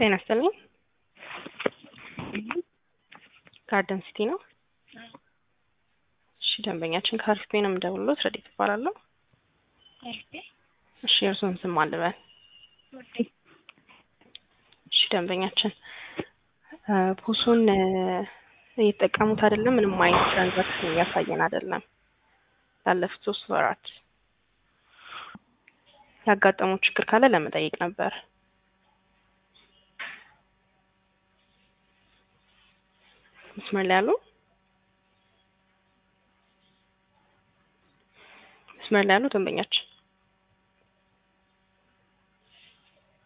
ጤና ይስጥልኝ። ጋርደን ሲቲ ነው። እሺ ደንበኛችን ከአሪፍ ቤ ነው የምደውልሎት። ረዲት እባላለሁ። እሺ የእርስዎን ስም አልበል። እሺ ደንበኛችን ፖሱን እየተጠቀሙት አይደለም። ምንም አይነት ትራንዛክሽን እያሳየን አይደለም። ላለፉት ሶስት ወራት ያጋጠመው ችግር ካለ ለመጠየቅ ነበር። መስመር ላይ ያሉ መስመር ላይ ያሉ ደንበኛችን